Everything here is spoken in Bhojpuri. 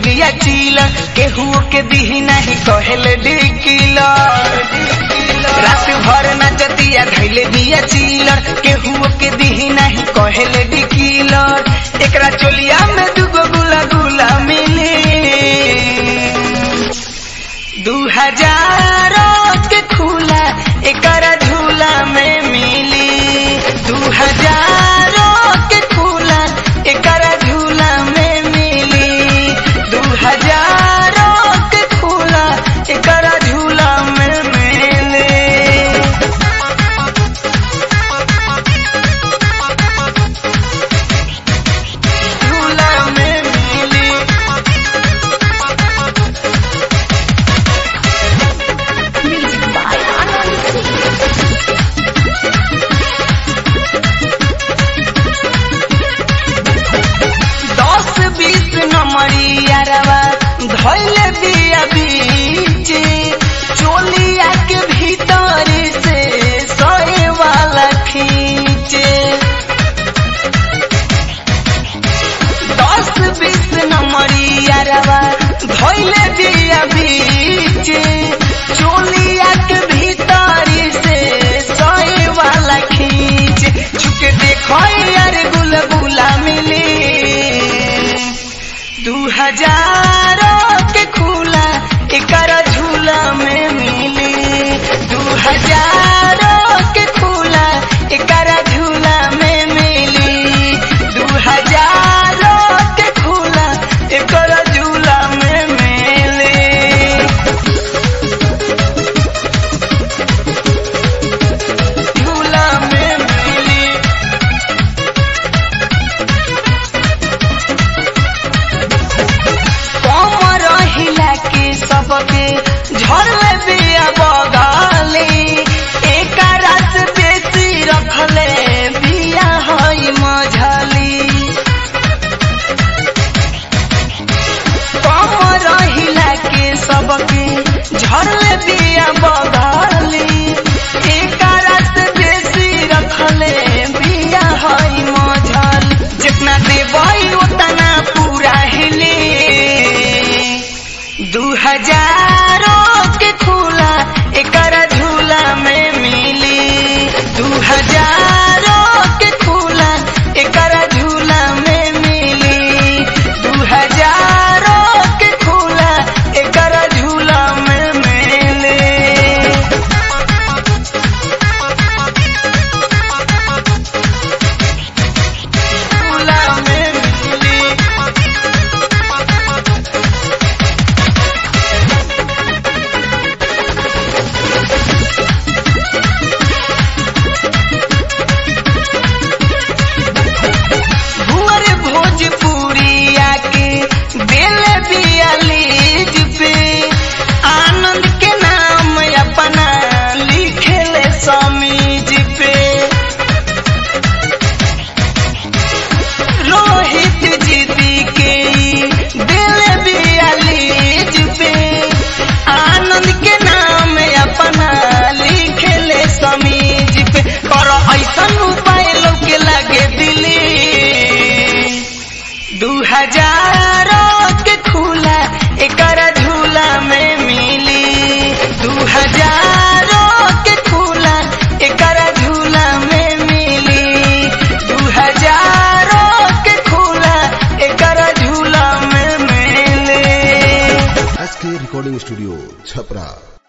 बिया चीला केहू के दिही नहीं कहले डिकिला रात भर नचतिया धैले बिया चीलर केहू के दिही नहीं कहले डिकिलर एकरा चोलिया में दुगो गुला गुला मिली दू हजार के खुला एकरा झूला में मिली दू हजार के खुला एकरा झूला में मिली दू हजार के खुला एकरा झूला में मिली झूला में मिली दस बीस नंबरी अरवा धैले बिया बीचे चोलिया के भीतर से सोए वाला खींचे दस बीस नंबरी अरवा धैले बिया बीचे चोलिया के भीतर से सोए वाला खींचे झुके देखो यार गुलगुला मिली दू हजार के खुला एकरा झूला में मिली दू हजार के खुला एकरा झूला में मिली दू हजार के खुला एकरा झूला में मिली झूला में मिली कमर हिला के सबके झरले बिया बगाले एक रात बेसी रखले बिया हई मझली कमर हिला के सबके झरले बिया बगाले एक रात बेसी रखले बिया हई मझली जितना देबई उतना पूरा हिली दू हजार के खुला एकरा झूला में मिली दू हजार के खुला एकरा झूला में मिली दू हजार के खुला एकरा झूला में मिली झूला में मिली भुअर भोजपुरी आके दिल बियालीज पे आनंद के नाम अपना लिखले समीज पे रोहित जीती के दिल बियालीज पे आनंद के नाम अपना लिखले समीज पे कर ऐसन उपाय लोग लगे दिली दू हजार के खुला एकरा झूला में मिली दू हजार के खुला एकरा झूला में मिली दू हजार के खुला एकरा झूला में मिली एस के रिकॉर्डिंग स्टूडियो छपरा